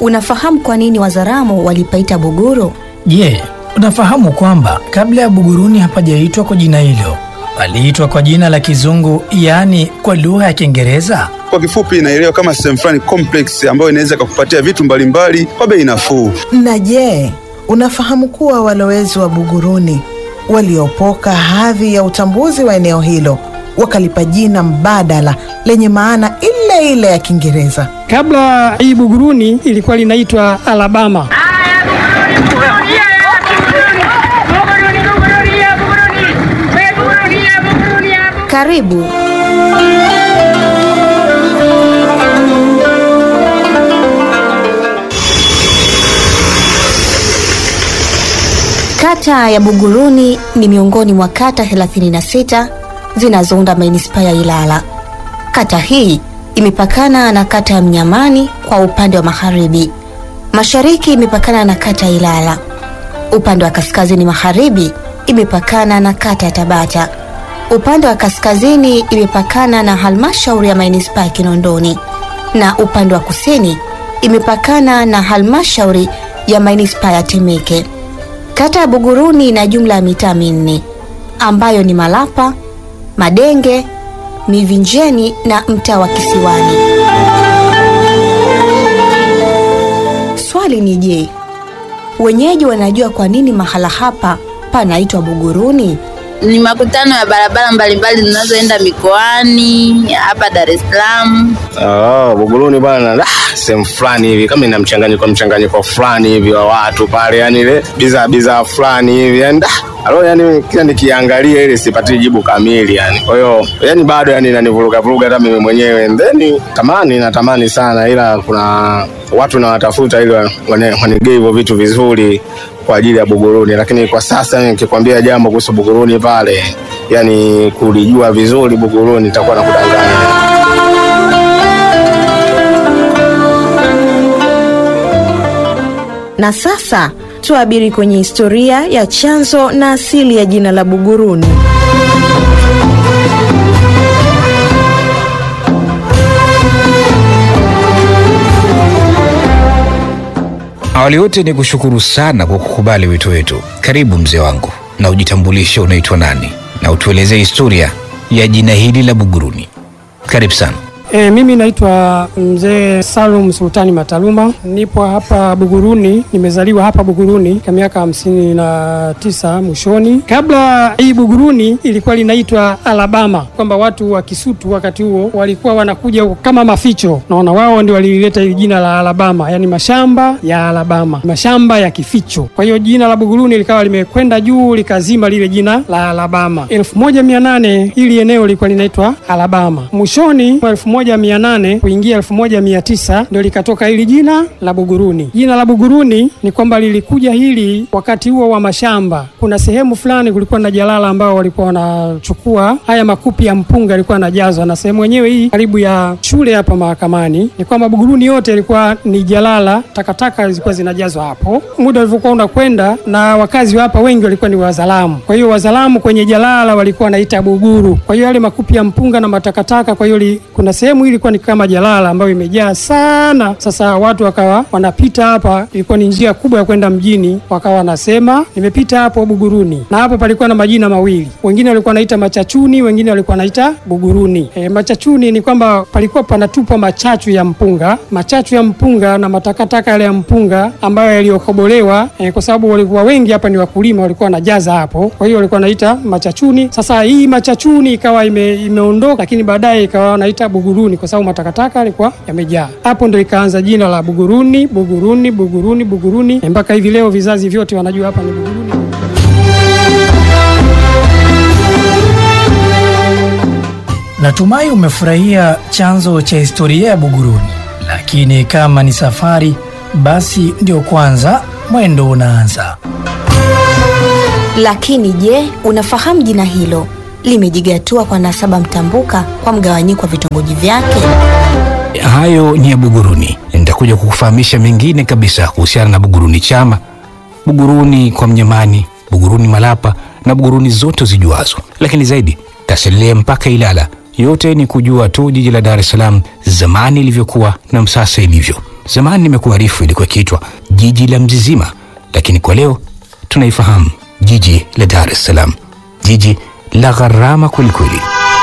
unafahamu kwa nini Wazaramo walipaita Buguru? Je, unafahamu kwamba kabla ya Buguruni hapajaitwa kwa jina hilo, paliitwa kwa jina la Kizungu, yaani kwa lugha ya Kiingereza? Kwa kifupi, inaelewa kama sehemu fulani complex ambayo inaweza kukupatia vitu mbalimbali kwa bei nafuu. Na je, unafahamu kuwa walowezi wa Buguruni waliopoka hadhi ya utambuzi wa eneo hilo wakalipa jina mbadala lenye maana ile ile ya Kiingereza? Kabla hii Buguruni ilikuwa linaitwa Alabama. Karibu. Kata ya Buguruni ni miongoni mwa kata 36 zinazounda manispaa ya Ilala. Kata hii imepakana na kata ya Mnyamani kwa upande wa magharibi. Mashariki imepakana na kata ya Ilala. Upande wa kaskazini magharibi imepakana na kata ya Tabata. Upande wa kaskazini imepakana na halmashauri ya manispaa ya Kinondoni na upande wa kusini imepakana na halmashauri ya manispaa ya Temeke. Kata ya Buguruni ina jumla ya mitaa minne ambayo ni Malapa, Madenge, Mivinjeni na mtaa wa Kisiwani. Swali ni je, wenyeji wanajua kwa nini mahala hapa panaitwa Buguruni? Ni makutano ya barabara mbalimbali zinazoenda mikoani hapa Dar es Salaam. Oh, Buguruni bwana, ah, sehemu fulani hivi kama ina mchanganyiko mchanganyiko fulani hivi wa watu pale, yani ile bidhaa bidhaa fulani hivi yani ah, alo yani kila nikiangalia ile sipati jibu kamili yani. Kwa hiyo yani bado yani inanivuruga vuruga hata mimi mwenyewe. Then tamani natamani sana, ila kuna watu nawatafuta ili wanigee hivyo vitu vizuri kwa ajili ya Buguruni, lakini kwa sasa nikikwambia jambo kuhusu Buguruni pale, yani kulijua vizuri Buguruni nitakuwa nakudanganya. Na sasa tuabiri kwenye historia ya chanzo na asili ya jina la Buguruni. Awali yote ni kushukuru sana kwa kukubali wito wetu. Karibu mzee wangu, na ujitambulishe, unaitwa nani na utuelezee historia ya jina hili la Buguruni. Karibu sana. E, mimi naitwa mzee Salum Sultani Mataluma, nipo hapa Buguruni, nimezaliwa hapa Buguruni kwa miaka hamsini na tisa mwishoni. Kabla hii Buguruni ilikuwa linaitwa Alabama, kwamba watu wa Kisutu wakati huo walikuwa wanakuja huko kama maficho, naona wao ndio walileta hili jina la Alabama, yani mashamba ya Alabama, mashamba ya kificho. Kwa hiyo jina la Buguruni likawa limekwenda juu likazima lile jina la Alabama. elfu moja mia nane hili eneo lilikuwa linaitwa Alabama. Mwishoni mwa elfu moja mia nane kuingia elfu moja mia tisa ndio likatoka hili jina la Buguruni. Jina la Buguruni ni kwamba lilikuja hili wakati huo wa mashamba. Kuna sehemu fulani kulikuwa na jalala ambao walikuwa wanachukua haya makupi ya mpunga yalikuwa yanajazwa, na sehemu yenyewe hii karibu ya shule hapa mahakamani, ni kwamba Buguruni yote ilikuwa ni jalala, takataka zilikuwa zinajazwa hapo. Muda ulivyokuwa unakwenda, na wakazi wa hapa wengi walikuwa ni Wazalamu. Kwa hiyo Wazalamu kwenye jalala walikuwa wanaita Buguru. Kwa hiyo yale makupi ya mpunga na matakataka, kwa hiyo li- kuna sehemu hii ilikuwa ni kama jalala ambayo imejaa sana. Sasa watu wakawa wanapita hapa, ilikuwa ni njia kubwa ya kwenda mjini, wakawa wanasema nimepita hapo Buguruni, na hapo palikuwa na majina mawili, wengine walikuwa wanaita Machachuni, wengine walikuwa wanaita Buguruni. E, Machachuni ni kwamba palikuwa panatupwa machachu ya mpunga, machachu ya mpunga na matakataka yale ya mpunga ambayo yaliyokobolewa, e, kwa sababu walikuwa wengi hapa ni wakulima, walikuwa wanajaza hapo, kwa hiyo walikuwa wanaita Machachuni. Sasa hii Machachuni ikawa ime, imeondoka, lakini baadaye ikawa wanaita Buguruni kwa sababu matakataka yalikuwa yamejaa. Hapo ndo ikaanza jina la Buguruni, Buguruni, Buguruni, Buguruni, e, mpaka hivi leo vizazi vyote wanajua hapa ni Buguruni. Natumai umefurahia chanzo cha historia ya Buguruni, lakini kama ni safari, basi ndio kwanza mwendo unaanza. Lakini je, unafahamu jina hilo limejigatua kwa nasaba mtambuka kwa mgawanyiko wa vitongoji vyake? Hayo ni ya Buguruni. Nitakuja kukufahamisha mengine kabisa kuhusiana na Buguruni Chama, Buguruni kwa Mnyamani, Buguruni Malapa na Buguruni zote zijuazo, lakini zaidi tasalia mpaka Ilala. Yote ni kujua tu jiji la Dar es Salaam zamani ilivyokuwa na sasa ilivyo. Zamani nimekuarifu ilikuwa ikiitwa jiji la Mzizima, lakini kwa leo tunaifahamu jiji la Dar es Salaam, jiji la gharama kwelikweli.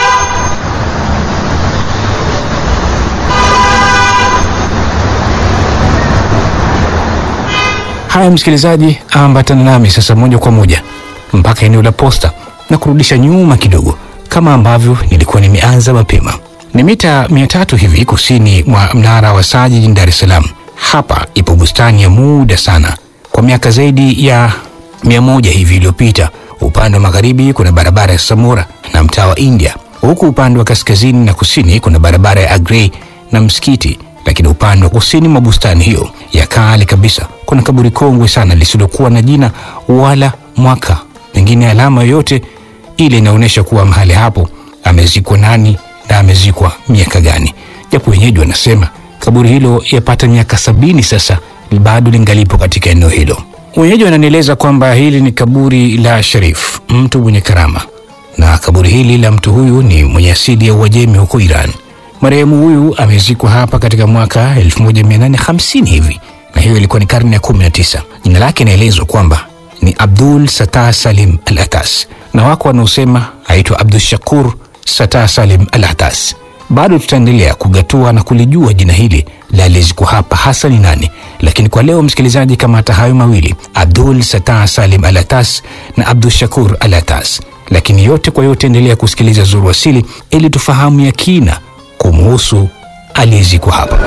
Haya msikilizaji, ambatana nami sasa moja kwa moja mpaka eneo la posta na kurudisha nyuma kidogo, kama ambavyo nilikuwa nimeanza mapema. Ni mita mia tatu hivi kusini mwa mnara wa saa jijini Dar es Salaam. Hapa ipo bustani ya muda sana, kwa miaka zaidi ya mia moja hivi iliyopita. Upande wa magharibi kuna barabara ya Samora na mtaa wa India, huku upande wa kaskazini na kusini kuna barabara ya Agrey na msikiti lakini upande wa kusini mwa bustani hiyo ya kale kabisa kuna kaburi kongwe sana lisilokuwa na jina wala mwaka, pengine alama yoyote ile inaonyesha kuwa mahali hapo amezikwa nani na amezikwa miaka gani, japo wenyeji wanasema kaburi hilo yapata miaka sabini sasa bado lingalipo katika eneo hilo. Wenyeji wananieleza kwamba hili ni kaburi la Sharif, mtu mwenye karama, na kaburi hili la mtu huyu ni mwenye asili ya Uajemi huko Iran. Marehemu huyu amezikwa hapa katika mwaka 1850 hivi, na hiyo ilikuwa ni karne ya 19. Jina lake inaelezwa kwamba ni Abdul Satah Salim Al Atas, na wako wanaosema aitwa Abdul Shakur Satah Salim Al Atas. Bado tutaendelea kugatua na kulijua jina hili la aliyezikwa hapa hasa ni nani, lakini kwa leo msikilizaji, kama hata hayo mawili Abdul Satah Salim Al Atas na Abdul Shakur Al Atas. Lakini yote kwa yote, endelea kusikiliza Zuru Asili ili tufahamu ya kina kumuhusu aliyezikwa hapa.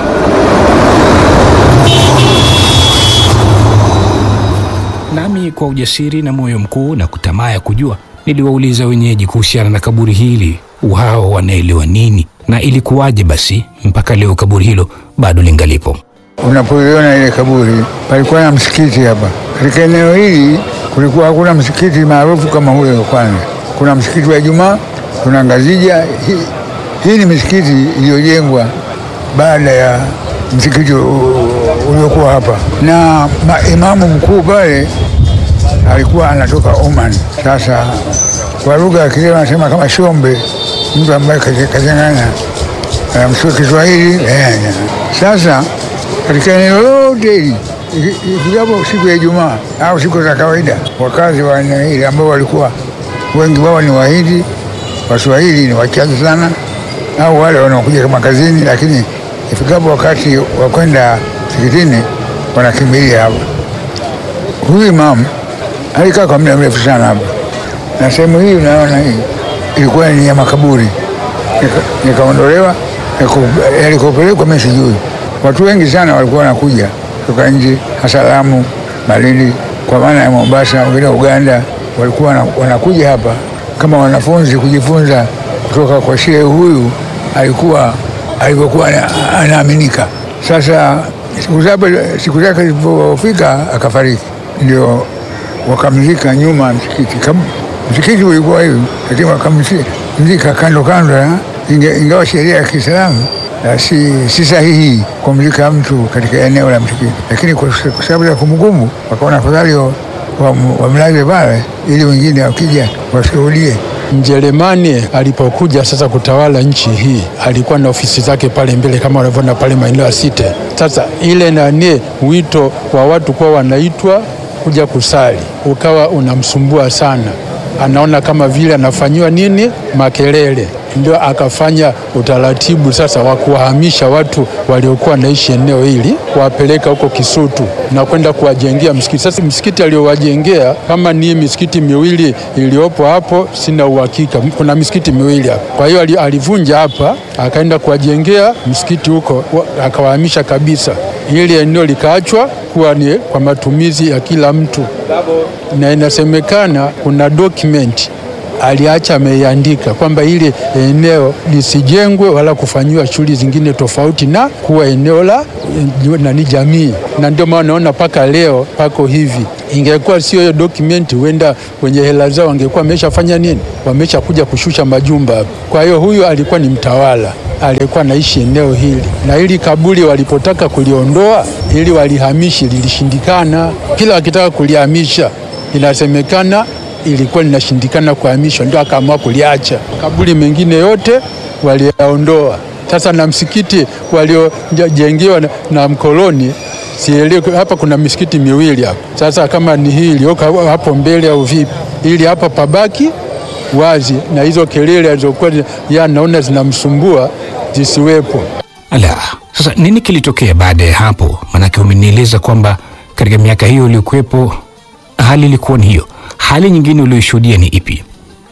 Nami kwa ujasiri na moyo mkuu na kutamaa ya kujua, niliwauliza wenyeji kuhusiana na kaburi hili, wao wanaelewa nini na ilikuwaje basi mpaka leo kaburi hilo bado lingalipo. Unapoiona ile kaburi, palikuwa na msikiti hapa katika eneo hili. Kulikuwa hakuna msikiti maarufu kama huyo wa kwanza. Kuna msikiti wa Ijumaa, kuna Ngazija. Hii, hii ni misikiti iliyojengwa baada ya msikiti uliokuwa hapa, na imamu mkuu pale alikuwa anatoka Oman. Sasa kwa lugha ya Kileo anasema kama Shombe, mtu ambaye kachanganya msio Kiswahili. Sasa katika eneo lote hili ifikapo siku ya Ijumaa au siku za kawaida, wakazi wa eneo hili ambao walikuwa wengi wao ni Wahindi, Waswahili ni wachache sana, au wale wanaokuja kama kazini, lakini ifikapo wakati wa kwenda msikitini wanakimbilia hapa. Huyu imamu alikaa kwa muda mrefu sana hapa, na sehemu hii unaona hii ilikuwa ni ya makaburi, nikaondolewa yalikopelekwa mimi sijui. Watu wengi sana walikuwa wanakuja kutoka nje, hasa Lamu, Malindi, kwa maana ya Mombasa, wengine Uganda, walikuwa wanakuja hapa kama wanafunzi kujifunza kutoka kwa shehe huyu alikuwa alivyokuwa anaaminika. Sasa siku zake zilipofika akafariki, ndio wakamzika nyuma ya msikiti. Msikiti ulikuwa hivi, lakini wakamzika kando kando ya ingawa sheria ya Kiislamu si, si sahihi kumzika mtu katika eneo la msikiti, lakini kwa sababu ya kumbukumbu wakaona afadhali wamlaze pale ili wengine wakija washuhudie. Mjerumani alipokuja sasa kutawala nchi hii alikuwa na ofisi zake pale mbele kama wanavyoona pale maeneo ya Site. Sasa ile nani, wito wa watu kuwa wanaitwa kuja kusali ukawa unamsumbua sana, anaona kama vile anafanyiwa nini makelele, ndio akafanya utaratibu sasa wa kuwahamisha watu waliokuwa naishi eneo hili kuwapeleka huko Kisutu na kwenda kuwajengea msikiti. Sasa msikiti aliowajengea kama ni misikiti miwili iliyopo hapo, sina uhakika, kuna misikiti miwili hapo. Kwa hiyo alivunja hapa akaenda kuwajengea msikiti huko, akawahamisha kabisa, ili eneo likaachwa kuwa ni kwa matumizi ya kila mtu, na inasemekana kuna document aliacha ameiandika kwamba ile eneo lisijengwe wala kufanyiwa shughuli zingine tofauti na kuwa eneo la nani jamii, na ndio maana naona mpaka leo pako hivi. Ingekuwa sio hiyo dokumenti, huenda kwenye hela zao wangekuwa wameshafanya nini, wameshakuja kushusha majumba hapo. Kwa hiyo huyu alikuwa ni mtawala aliyekuwa naishi eneo hili, na hili kaburi walipotaka kuliondoa ili walihamishi, lilishindikana. Kila wakitaka kulihamisha inasemekana ilikuwa linashindikana kuhamishwa, ndio akaamua kuliacha. Kaburi mengine yote waliyaondoa, Sasa na msikiti waliojengewa na, na mkoloni sielewi, hapa kuna misikiti miwili hapa. Sasa kama ni hii iliyoko hapo mbele au vipi, ili hapa pabaki wazi na hizo kelele alizokuwa ya naona zinamsumbua zisiwepo. Ala, sasa nini kilitokea baada ya hapo? Maanake umenieleza kwamba katika miaka hiyo uliokuwepo hali ilikuwa ni hiyo. Hali nyingine ulioishuhudia ni ipi?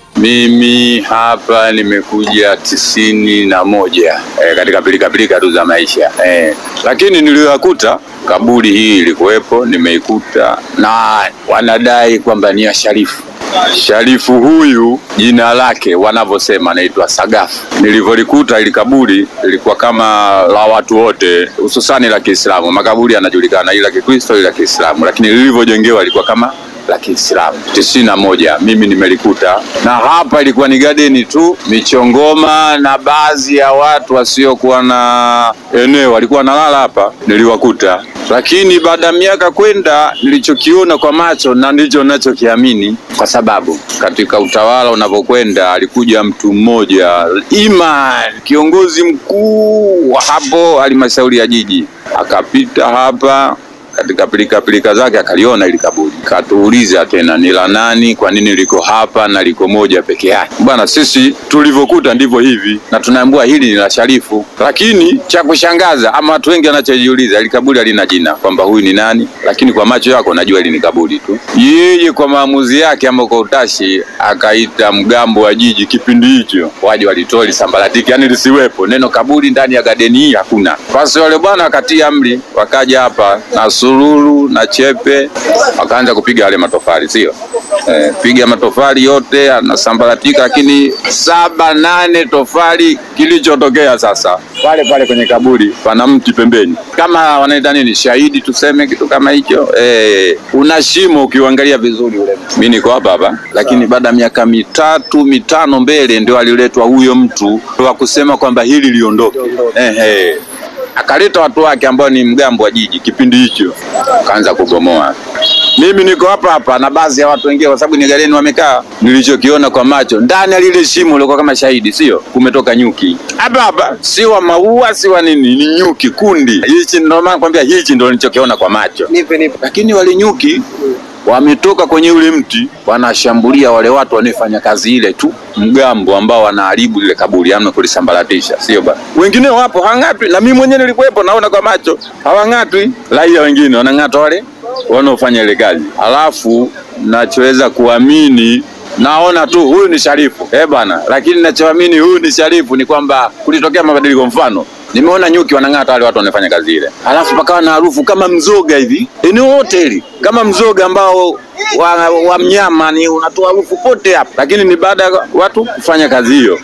Mimi hapa nimekuja tisini na moja e, katika pilikapilika tu za maisha e, lakini niliyoyakuta kaburi hii ilikuwepo, nimeikuta na wanadai kwamba ni ya Sharifu. Sharifu huyu jina lake wanavyosema anaitwa Sagafu. Nilivyolikuta ili kaburi lilikuwa kama la watu wote, hususani la Kiislamu. Makaburi yanajulikana, ili la Kikristo, ili la Kiislamu, lakini lilivyojengewa ilikuwa kama la Kiislamu. tisini na moja mimi nimelikuta, na hapa ilikuwa ni gadeni tu, michongoma na baadhi ya watu wasiokuwa na eneo walikuwa wanalala hapa, niliwakuta. Lakini baada ya miaka kwenda, nilichokiona kwa macho na ndicho nachokiamini, kwa sababu katika utawala unavyokwenda, alikuja mtu mmoja ima kiongozi mkuu wa hapo halmashauri ya jiji, akapita hapa katika pilika pilika zake akaliona ili kaburi, katuuliza tena ni la nani, kwa nini liko hapa na liko moja peke yake? Bwana, sisi tulivyokuta ndivyo hivi, na tunaambiwa hili ni la Sharifu. Lakini cha kushangaza ama watu wengi wanachojiuliza, ili kaburi halina jina kwamba huyu ni nani, lakini kwa macho yako najua hili ni kaburi tu. Yeye kwa maamuzi yake ama kwa utashi akaita mgambo wa jiji kipindi hicho waje walitoa lisambaratiki, yani lisiwepo neno kaburi ndani ya gadeni hii, hakuna. Basi wale bwana akatia amri, wakaja hapa na sururu na chepe wakaanza kupiga yale matofali, sio eh, piga matofali yote anasambaratika, lakini saba nane tofali. Kilichotokea sasa, pale pale kwenye kaburi pana mti pembeni, kama wanaita nini, shahidi tuseme, kitu kama hicho eh, una shimo ukiuangalia vizuri ule. Mimi niko hapa hapa, lakini baada ya miaka mitatu mitano mbele ndio aliletwa huyo mtu wa kusema kwamba hili liondoke, eh, eh akaleta watu wake ambao ni mgambo wa jiji kipindi hicho, akaanza kubomoa. Mimi niko hapa hapa na baadhi ya watu wengine, kwa sababu ni gareni wamekaa. Nilichokiona kwa macho ndani ya lile shimo lilikuwa kama shahidi, sio kumetoka nyuki hapa hapa, si wa maua si wa nini, ni nyuki kundi. Hichi ndio maana nakwambia, hichi ndio nilichokiona kwa macho. Nipe nipe. Lakini wale nyuki wametoka kwenye ule mti wanashambulia wale watu wanaofanya kazi ile tu, mgambo ambao wanaharibu lile kaburi, amna kulisambaratisha, sio bana. Wengine wapo hang'atwi, na mimi mwenyewe nilikuwepo, naona kwa macho hawang'atwi. Raia wengine wanang'atwa wale wanaofanya ile kazi, alafu nachoweza kuamini naona tu huyu ni Sharifu eh bana, lakini nachoamini huyu ni Sharifu ni kwamba kulitokea mabadiliko. Mfano, nimeona nyuki wanang'ata wale watu wanafanya kazi ile, alafu pakawa na harufu kama mzoga hivi eneo lote hili, kama mzoga ambao wa, wa mnyama ni unatoa harufu pote hapa, lakini ni baada ya watu kufanya kazi hiyo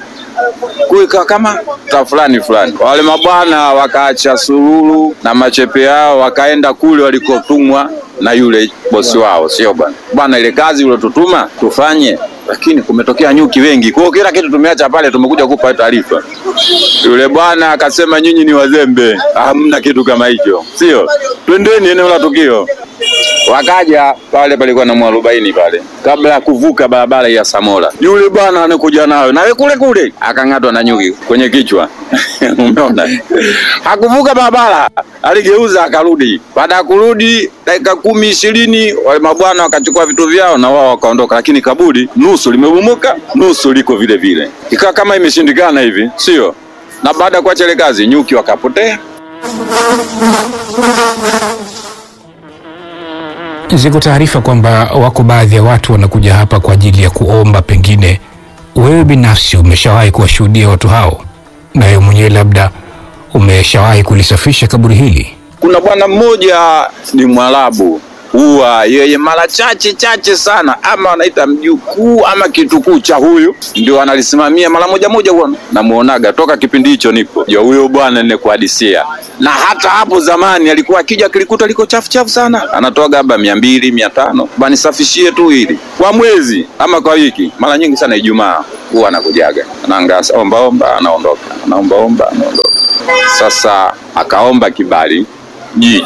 kuika kama ta fulani fulani. Wale mabwana wakaacha sururu na machepe yao wakaenda kule walikotumwa na yule bosi wao, sio bwana bwana, ile kazi uliotutuma tufanye, lakini kumetokea nyuki wengi, kwa hiyo kila kitu tumeacha pale, tumekuja kupa taarifa. Yule bwana akasema, nyinyi ni wazembe, hamna kitu kama hicho, sio? Twendeni eneo la tukio. Wakaja pale, palikuwa na mwarobaini pale, kabla ya kuvuka barabara ya Samora, yule bwana anakuja nayo nawe kule kule, akang'atwa na nyuki kwenye kichwa umeona, hakuvuka barabara, aligeuza akarudi. Baada ya kurudi dakika kumi ishirini, wale mabwana wakachukua vitu vyao na wao wakaondoka, lakini kaburi nusu limebomoka, nusu liko vile vile, ikawa kama imeshindikana hivi, sio? Na baada ya kuacha ile kazi, nyuki wakapotea. Ziko taarifa kwamba wako baadhi ya watu wanakuja hapa kwa ajili ya kuomba. Pengine wewe binafsi umeshawahi kuwashuhudia watu hao, na wewe mwenyewe labda umeshawahi kulisafisha kaburi hili? Kuna bwana mmoja ni Mwarabu, huwa yeye mara chache chache sana, ama wanaita mjukuu ama kitukuu cha huyu, ndio analisimamia mara moja moja, huwa namuonaga toka kipindi hicho nipo jo, huyo bwana nikuhadisia. Na hata hapo zamani alikuwa akija kilikuta liko chafu chafu sana, anatoaga labda mia mbili mia tano banisafishie tu hili kwa mwezi ama kwa wiki, mara nyingi sana Ijumaa huwa anakujaga, anaangasa ombaomba, anaondoka, anaombaomba, anaondoka. Sasa akaomba kibali jiji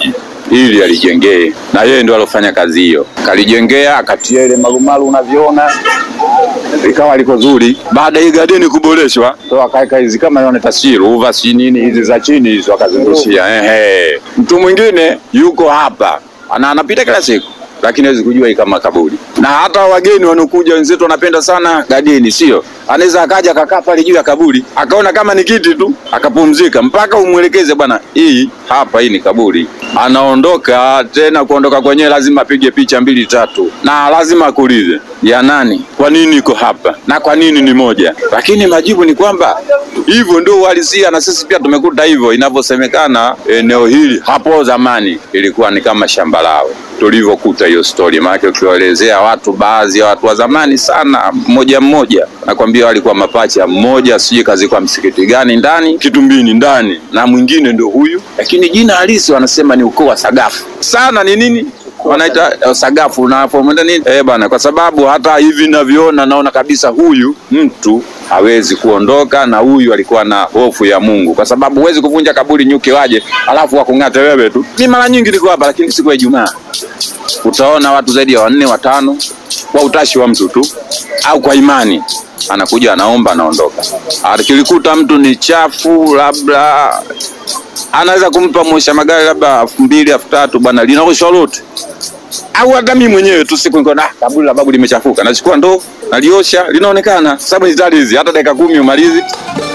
ili alijengee, na yeye ndio alofanya kazi hiyo, kalijengea, akatia ile marumaru unavyoona likawa liko zuri. Baada ya gadeni kuboreshwa, ndo akaweka hizi kama naona taswira uva si nini hizi za chini hizo akazungushia. Ehe, mtu mwingine yuko hapa ana anapita kila siku lakini hawezi kujua hii kama kaburi. Na hata wageni wanaokuja wenzetu wanapenda sana gadeni, sio? Anaweza akaja akakaa pale juu ya kaburi akaona kama ni kiti tu akapumzika, mpaka umwelekeze bwana, hii hapa, hii ni kaburi. Anaondoka tena, kuondoka kwenyewe lazima apige picha mbili tatu, na lazima akuulize ya nani, kwa nini iko hapa na kwa nini ni moja. Lakini majibu ni kwamba hivyo ndio uhalisia, na sisi pia tumekuta hivyo inavyosemekana. Eneo hili hapo zamani ilikuwa ni kama shamba lao tulivyokuta hiyo story, maana ukiwaelezea watu, baadhi ya watu wa zamani sana, mmoja mmoja, nakwambia walikuwa mapacha, mmoja sijui kazi kwa msikiti gani ndani Kitumbini ndani, na mwingine ndio huyu, lakini jina halisi wanasema ni ukoo wa Sagafu. Sana ni nini wanaita eh, Sagafu unapomwenda nini eh bana, kwa sababu hata hivi ninavyoona naona kabisa huyu mtu hawezi kuondoka, na huyu alikuwa na hofu ya Mungu, kwa sababu huwezi kuvunja kaburi nyuki waje alafu wakung'ate wewe tu. Ni mara nyingi niko hapa, lakini siku ya Ijumaa utaona watu zaidi ya wanne watano, kwa utashi wa mtu tu au kwa imani, anakuja anaomba, anaondoka. Akilikuta mtu ni chafu, labda anaweza kumpa mwosha magari labda elfu mbili elfu tatu bwana, linaoshwa lote au hata mimi mwenyewe tu siku niko na kaburi la babu limechafuka, nachukua ndoo naliosha, linaonekana. Sababu hizi hizi hata dakika kumi umalizi